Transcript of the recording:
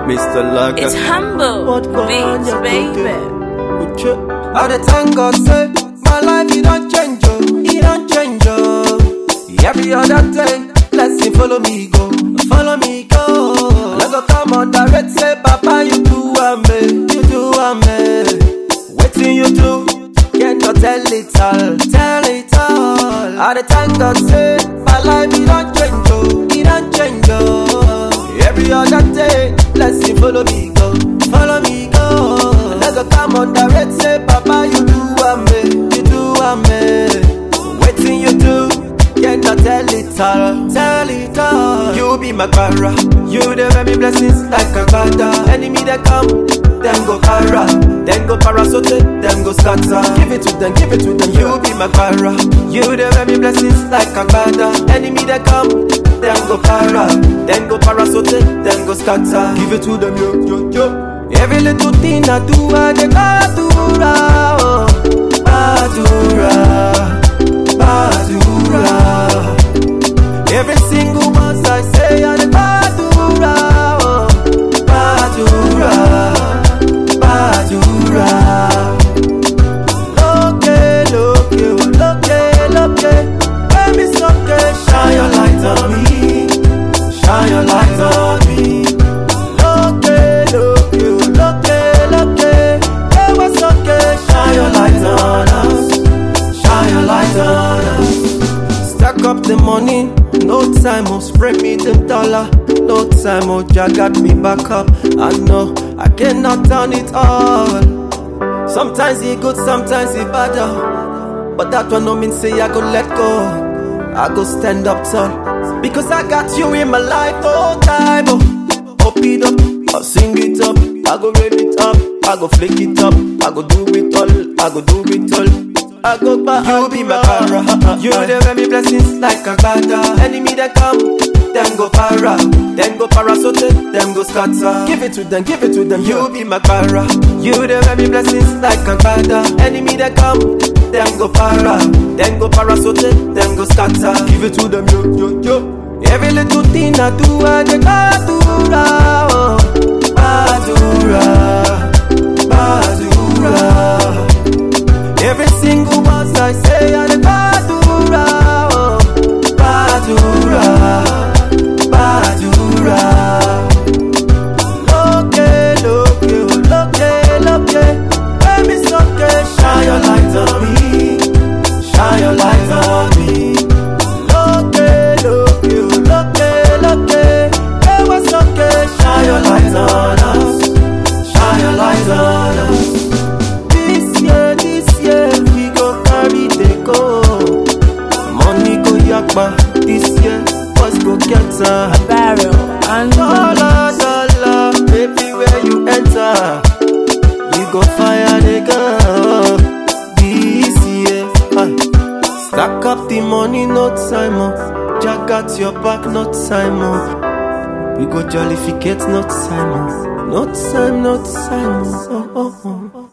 Mr. Laga. It's humble What go on, beats, you baby. go do? I dey thank God say my life it don't change oh, it don't change oh. Every other day, blessing follow me go, follow me go. I go come on direct say, Papa you do ame, you do ame. Wetin you do, cannot tell it all, tell it all. I dey thank God say my life it don't change oh, it don't change oh. Every other day, blessing follow me go, follow me go. I go come on direct say, Papa you do ame, you do ame. Wetin you do, cannot tell it all, tell it all. You be my para, you dey make me blessings like a father. Enemy they come, them go para, then go para so take them go scatter. Give it to them, give it to them. You be my para, you dey make me blessings like a father. Enemy they come, them go para, then go para so take them go scatter. Give it to them, yo yo yo. Every little thing I do, I dey badura, oh, badura, badura. Every single verse I say, I dey badura, oh, badura, badura. Loke, loke, oh, loke, loke. Baby, soke, shine your light on me, shine your light on me. Loke, loke, oh, loke, loke. Baby, soke, shine your light on us, shine your light on us. Stack up the money, no time, oh, spray me the dollar. No time, oh, Jah got me back up. I know I cannot turn it all. Sometimes he good, sometimes he bad. oh. But that one no mean say I go let go. I go stand up tall. Because I got you in my life all time. Oh, up it up, I sing it up, I go read it up, I go flick it up, I go do it all, I go do it all. I go back, you be my para. You dey give me blessings like a father. Enemy that come, them go para, them go para so take them go scatter. Give it to them, give it to them. You be my para. You dey give me blessings like a father. Enemy that come, them go para, them go para so take them go scatter. Give it to them, yo yo yo. Every little thing I do, I dey badura, oh, badura, badura. Every single verse I say, I dey badura, oh, badura, badura. Loke, loke, oh, loke, loke. Baby, soke, shine your light on me, shine your light on me. Loke, loke, oh, loke, loke. Baby, soke, shine your light on us, shine your light on us. This year, this year, we go carry the go. Money go yakpa. This year, us go get her. Barrel and Dollar, dollar, everywhere you enter, you go fire the gun. This year, ah. stack up the money, no time oh. Jack got your back, no time oh. We go jollificate, no time oh. No time, no time oh. oh, oh, oh.